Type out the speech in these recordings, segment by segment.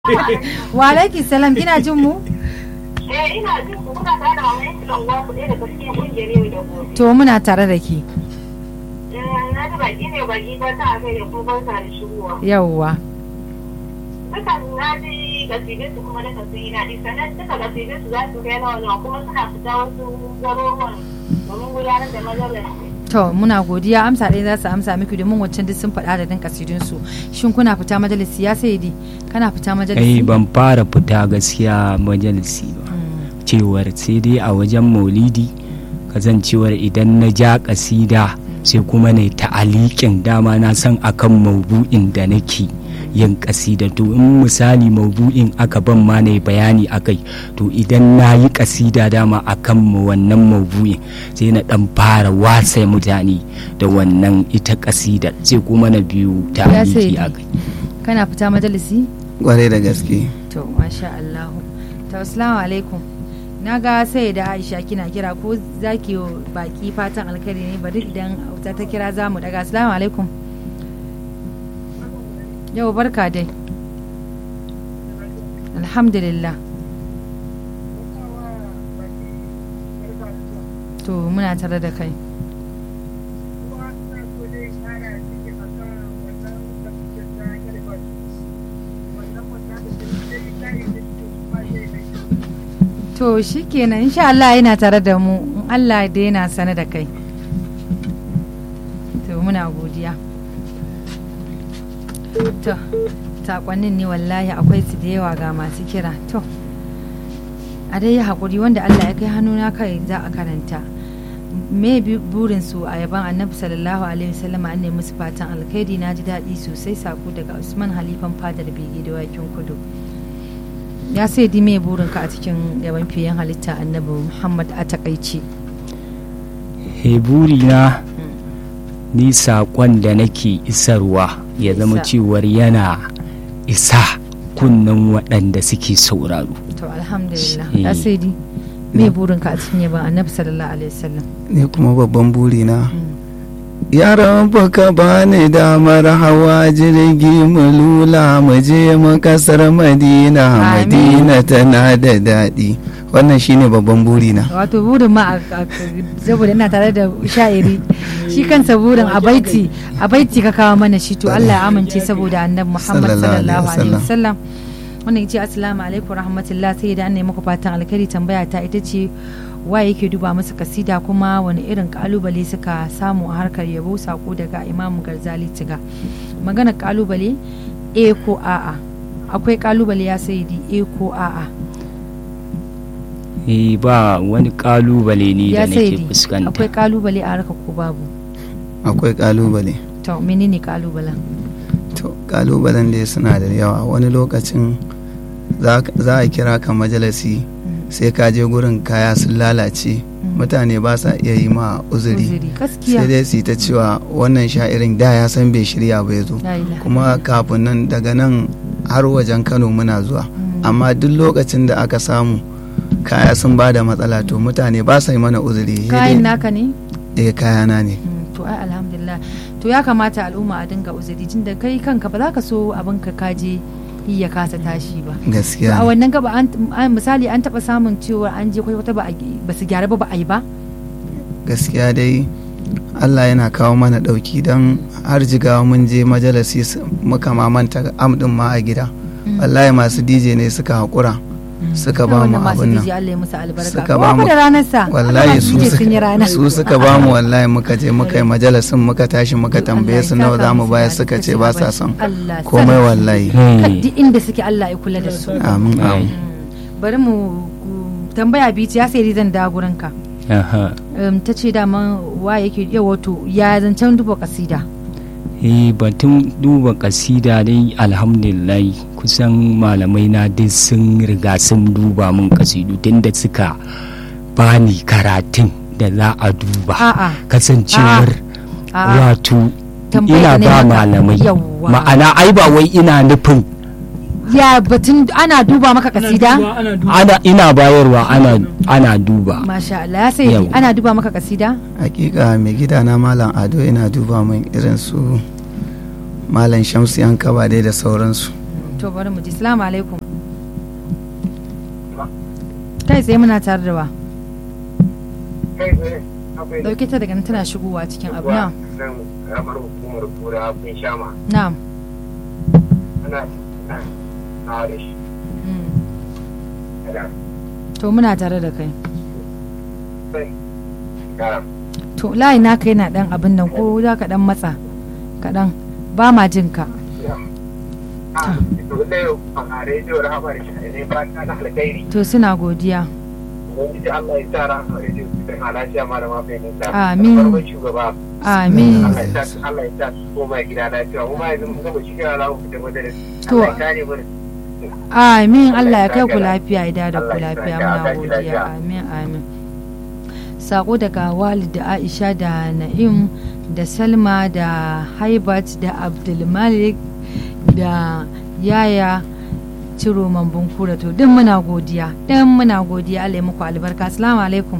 Wa alaiki salam kina jin mu? Eh ina jin ku kuna tare da mamaye su ɗan gwaku ɗaya daga cikin ƙungiyar yau da gobe. To muna tare da ki. Na ji baki ne baki ba ta kai da kuma barka da shigowa. Yawwa. Dukan na ji gasidin su kuma na kasiri na ɗi sannan duka gasidin su za su kai nawa nawa kuma suna fita wasu garuruwan domin gudanar da majalar. To muna godiya amsa ɗaya za su amsa miki domin waccan duk sun faɗa da dan kasidun su. Shin kuna fita majalisi ya sai di? Kana fita ai majalisi? ban fara fita gaskiya majalisi ba Mm. cewar sai dai a wajen maulidi kasancewar idan na ja kasida sai kuma ne ta'aliƙin dama na san akan maubu'in da nake yin kasida to in misali maubu'in aka ban ma na bayani akai to idan na yi kasida dama akan mu wannan maubu'in sai na dan fara wasa mutane da wannan ita kasida sai kuma na biyu Ya sai ta'aliki di. akai Kana fita majalisi? kwarai da gaske To masha Allah. To assalamu alaikum. Na ga sai da Aisha kina kira ko zaki yi baki fatan alkhairi ne bari idan auta ta kira za mu daga assalamu alaikum. Yau barka dai. Alhamdulillah. To muna tare da kai. To shikenan insha Allah yana tare da mu in Allah da yana sane da kai. To muna godiya. To sakonnin ne wallahi akwai su da yawa ga masu kira. To a dai yi haƙuri wanda Allah ya kai hannuna kai za a karanta. Me bi- burin su a yaban annabi sallallahu alaihi wasallam an nemi musu fatan alkhairi na ji daɗi sosai sako daga Usman Halifan fadar bege da wakin kudu. ya sai di me burinka a cikin yaban fiyen halitta annabi muhammad a takaice heburina ni saƙon da nake isarwa ya zama Isa. cewar yana isa kunnen waɗanda suke sauraro to alhamdulillah Eh. ya sai di me burinka a cikin yaban annabi sallallahu alaihi wasallam ni kuma babban burina Mm. ya rabu ka bani damar hawa jirgi mu lula mu je mu kasar madina Amin. madina tana da daɗi wannan shine babban burina wato burin ma a- a- saboda ina tare da sha'iri shi kansa burin a baiti a baiti ka kawo mana shi to Allah ya amince saboda annabi Muhammad Sallallahu alaihi sallallahu alaihi wasallam. wasallam wannan yace assalamu alaikum rahmatullah sai da an nemi muku fatan alkhairi tambaya ta ita ce waye yake duba musu kasida kuma wani irin kalubale suka samu a harkar yabo sako daga imamu garzali tiga magana kalubale a ko a'a akwai kalubale ya sayidi a ko a'a eh ba wani ƙalubale ne da ya nake sayidi fuskanta akwai kalubale a harkar ko babu akwai kalubale to menene kalubalen to kalubalen da suna da yawa wani lokacin za za a kira ka majalisi sai ka je gurin kaya sun lalace mutane ba sa iya yi ma uzuri uzuri gaskiya sai dai su yi ta cewa wannan sha'irin da ya san bai shirya ba ya zo La ilaha kuma kafin nan daga nan har wajen kano muna zuwa amma duk lokacin da aka samu kaya sun ba da matsala to mutane ba sa yi mana uzuri sai kayan dai- naka ne eh kayana ne Mm, to ai alhamdulillah to ya kamata al'umma a dinga uzuri tunda kai kanka ba za ka so abin ka kaje yi ya kasa tashi ba to a gaskiya ne. wannan gaba an an- misali an taba samun cewa an je kwata ba a gi- ba su gyara ba ba a yi ba gaskiya dai Allah yana kawo mana ɗauki don har jigawa mun je majalisi su- muka mamanta amɗin ma a gida wallahi masu dj ne suka haƙura suka ba mu wannan masu abin nan DJ Allah ya musu albarka Suka Kowa ba fa mu- da ranar sa wallahi masu su DJ sun yi rana suka- su suka ba mu wallahi muka je muka yi majalisin muka tashi muka tambaye su nawa za mu bayar suka ce ba sa son Allah komai sarki. wallahi Kad duk inda suke Allah ya kula da su amin amin bari mu ku- tambaya bici ya sai zan da gurin ka Aha. um, ta ce dama wa yake iya wato ya zancen duba kasida eh batun duba kasida dai alhamdulillah kusan malamai na duk sun riga sun duba mun kasidu tunda suka bani karatun da za a duba a'a kasancewar a'a wato Tambayar ina ne ba maka. malamai Yawwa. ma'ana ai ba wai ina nufin ya batun ana duba maka kasida ana ina bayarwa ana ana duba masha Allah ya sai Yau. ana duba maka kasida hakika mai gida na malam ado yana duba min irin su malam shamsu yan kaba dai da sauransu to bari mu ji salamu alaikum kai tsaye muna tare da wa kai tsaye akwai dauke ta daga nan tana shigowa cikin abu na nan ramar hukumar kura kun shama na'am ana na da shi Mm. da to muna tare da kai sai da to layi naka yana dan abin nan ko za ka dan matsa kaɗan ba ma jin ka a to da yau a rediyo rahamar shi ne ba ta na alkhairi to suna godiya ubangiji Allah ya sa rahamar rediyo su kai lafiya malama fahimta Amin. farkon shugaba amin Allah ya sa Allah ya sa su koma gida lafiya mu ma yanzu mun gama shi kira lawo da madara To- Allah ya kare mu amin Allah ya Allah ya kai ku saka- lafiya ya da ku Allah ya lafiya saka- muna Allah ya godiya saka. amin amin sako daga walid da aisha da na'im da salma da haibat da abdulmalik da yaya ciro mambun kura to din muna godiya din muna godiya Allah ya muku albarka assalamu alaikum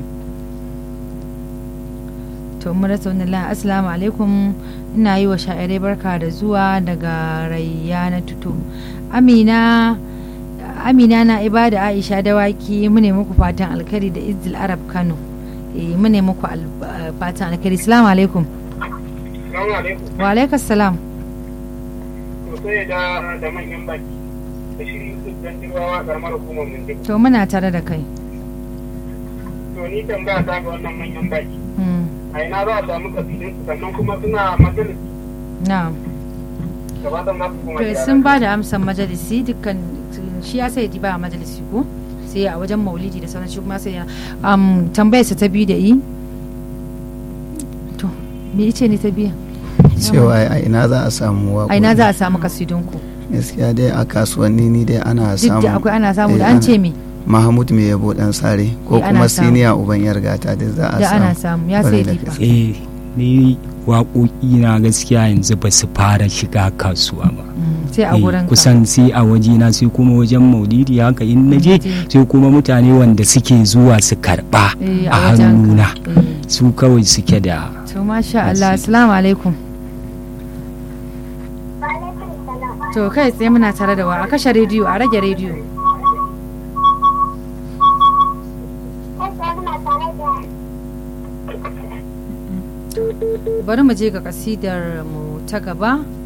to mun rasa wannan layin assalamu alaikum ina yi wa sha'irai barka da zuwa daga rayyana tuto amina amina na ibada aisha dawaki mune muku fatan alkari da izdil arab kano eh mune muku al- eh, fatan alkari assalamu alaikum Assalamu alaikum wa alaikas salam to sai da da manyan baki da shi su dan dirwawa karamar hukumar mun duk to muna tare da kai to ni tambaya ta ga wannan manyan baki Mm, a ina za a samu kabilun su sannan kuma suna majalisi na'am gabatan za su kuma to sun ba da amsan majalisi dukkan shi ya sai ba a majalisi ko sai a wajen maulidi da sauran shi kuma sai ya um, tambayar sa ta biyu da yi to me ice ne ta biya cewa a ina za a samu waƙoƙi a ina za a samu kasidunku gaskiya dai a kasuwanni ni dai ana duk samu da akwai ana samu da Eh, an ana- ce me Mahmud mai yabo dan sare ko Eh, ana kuma samu. siniya uban yargata duk za a da ana samu samu ya sai Kwarai da difa eh ni waƙoƙi na gaskiya yanzu ba su fara shiga kasuwa ba Mm, sai a Eh, gurin ka kusan sai a wajena sai kuma wajen maulidi haka in na je Je. sai kuma mutane wanda suke zuwa su karba Eh, a wajen ka. hannuna Eh, su kawai suke da to masha Allah assalamu alaikum to kai tsaye muna tare da wa a kashe rediyo a rage rediyo bari mu je ga kasidar mu ta gaba